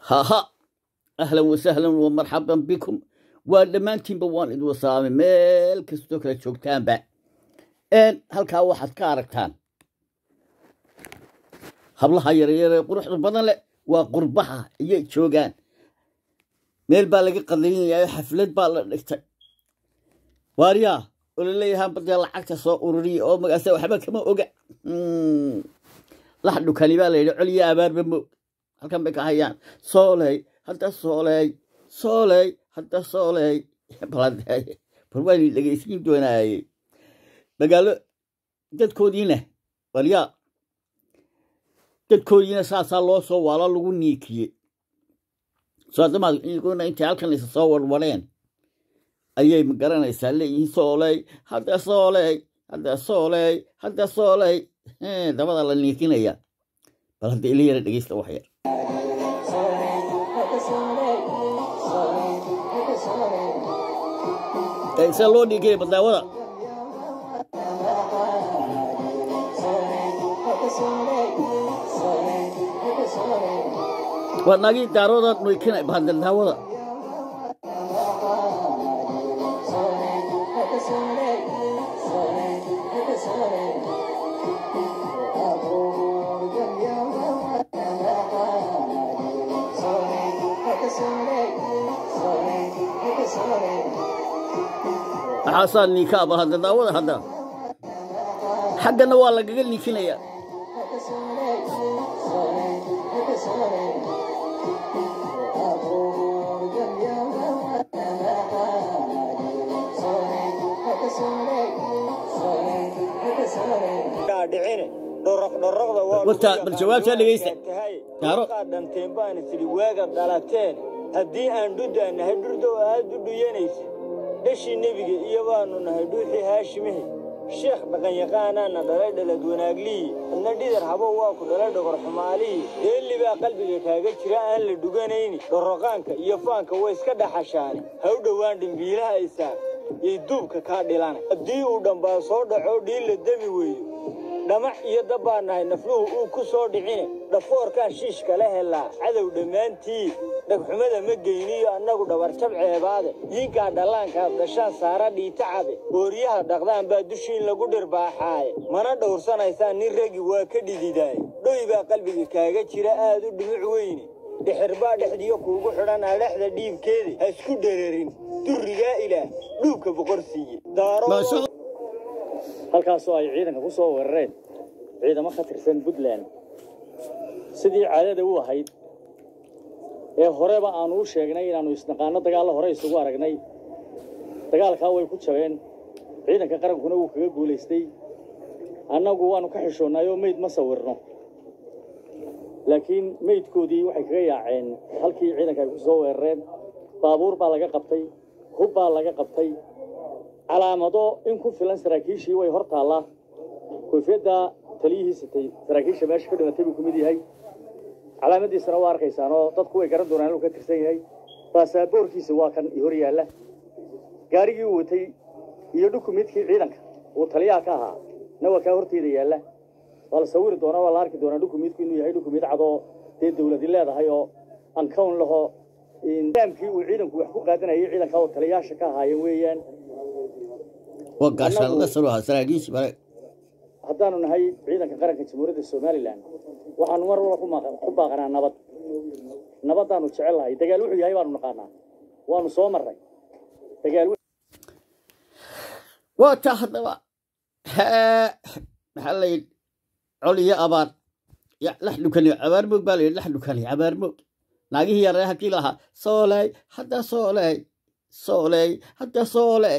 haha ahlan wasahlan wa marxaban bikum waa dhammaantiinba waan idin wasaamay meel kastoo kala joogtaanba halkaa waxaad ka aragtaan hablaha yaryar ee quruxda badan leh waa qurbaha ayay joogaan meel baa laga qadaynayaa xaflad baa la dhigtay waaryaa oo laleeyahaa badee lacagta soo ururiya oo magaasa waxba kama oga lax dhukani baa layidhi coliyo abaarba moog halkan bay ka hayaan sooley hadda sooley sooley hadda sooley bal waan dhegeysiin doonaaye magaalo dadkoodiina waryaa dadkoodiina saasaa loo soo waalo lagu niikiyey soadamaadna intay halkan isa soo warwareen ayay magaranaysaa leeyihiin sooley hadda sooley hadda sooley hadda sooley dabada la niikinaya bal hadda ila yara dhegeysta wax yar se loo dhiigaya badaawada waa naagii daarooda nuykina bahadadaawada maxaasaa niikaa bahadadaawada hadda xaggana waa lagaga niikinaya bal jawaabtaa dhegeysta daaro dhanteen baan tidhi waaga dhalateen haddii aan dhuddaa nahay dhurdow aad u dhuyanaysa dhashii nebiga iyo baannu nahay dhuuxii haashimihi sheekh dhaqanyaqaanaana dhalay dhalad wanaagliyi adna dhidar habow waa ku dhalay dhogor xumaalihii deelli baa qalbiga kaaga jira aan la dhuganayni dhorroqaanka iyo faanka way iska dhaxashaane ha u dhowaan dhimbiilaha isaaq yay duubka kaa dhilana haddii uu dhambaa soo dhaco dhiilla demi weeyo dhamac iyo dab baa nahay nafluhu uu ku soo dhicine dhafoorkaan shiish kala helaa cadow dhammaantii dhagxumada ma geyniyo annagu dhabarjab ceebaade yiinkaa dhallaankaad dhashaan saara dhiitacabe ooryaha dhaqdaan baa dushiin lagu dhirbaaxaaye mana dhowrsanaysaan nin ragi waa ka dhididaaye dhoy baa qalbiga kaaga jira aad u dhumuc weyne dhixir baa dhexdiyo kuugu xidhan adhexda dhiibkeedi ha isku dhereerin durrigaa ilaah dhuubka boqor siiye halkaasoo ay ciidanka ku soo weerareen ciidamo ka tirsan puntland sidii caadada u ahayd ee horeba aanu u sheegnay inaannu isnaqaano dagaallo hore isugu aragnay dagaalkaa way ku jabeen ciidanka qarankuna wuu kaga guulaystay annagu waannu ka xishoonnay oo meyd ma sawirno laakiin meydkoodii waxay kaga yaaceen halkii ciidanka ay ku soo weerareen baabuur baa laga qabtay hub baa laga qabtay calaamado in ku filan saraakiishii way hor taallaa koofiyadda taliyihii sitay saraakiisha meesha ka dhimatay buu ku mid yahay calaamadiisana waa arkaysaan oo dadku way garan doonaan inuu ka tirsan yahay baasaboorkiisa waa kan hor yaalla gaarigii uu watay iyo dhukumidkii ciidanka uu taliyaha ka ahaa na waa kaa horteeda yaalla waa la sawiri doonaa waa la arki doonaa dhukumidku inuu yahay dhukumid cadoo dee dawladi leedahay oo ankown laho nidaamkii uu ciidanku wax ku qaadanayay ciidanka oo taliyaasha ka ahaayeen weeyaan haddaanu nahay ciidanka qaranka jamhuuriyadda somalilan waxaanu mar walba ku baaqanaa nabad nabaddaanu jecel lahay dagaal wuxuu yahay baanu naqaanaa waanu soo marray dagaal waa taa haddaba maxaa la yidhi col iyo abaar lax dhukani abaar moog baa la yidhi lax dhukani abaar moog naagihii yaree halkii lahaa sooley hadda sooley sooley hadda sooley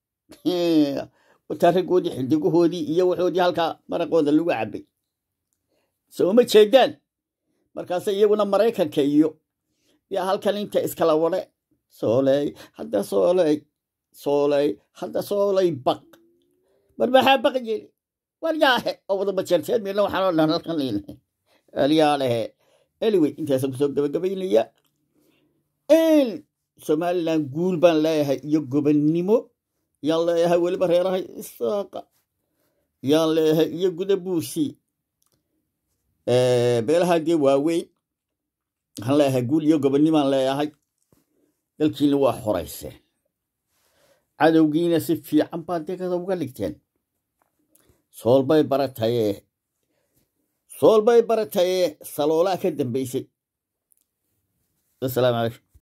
wataa raggoodii xildhigahoodii iyo waxoodii halkaa maraqooda lagu cabbay sooma jeedaan markaase iyaguna maraykanka iyo yaa halkan inta iskala wadhe sooley hadda sooley sooley hadda sooley baq mar maxaa baq yeli waryaahe oo wada bajeerteed meelna waxaan oo dhan halkan leeyahay alyaalehe anyway intaasaan kusoo gabagabaynaya somalilan guul baan leeyahay iyo gobannimo yaan leeyahay weliba reerahay isaaqa yaan leeyahay iyo guda buusi beelaha dee waaweyn waxaan leeyahay guul iyo gobonnimaan leeyahay dalkiina waa xorayseen cadowgiina si fiican baad dekada uga dhigteen soolbay baratayee soolbay baratayee saloolaa ka dambaysay asalaamu calaykum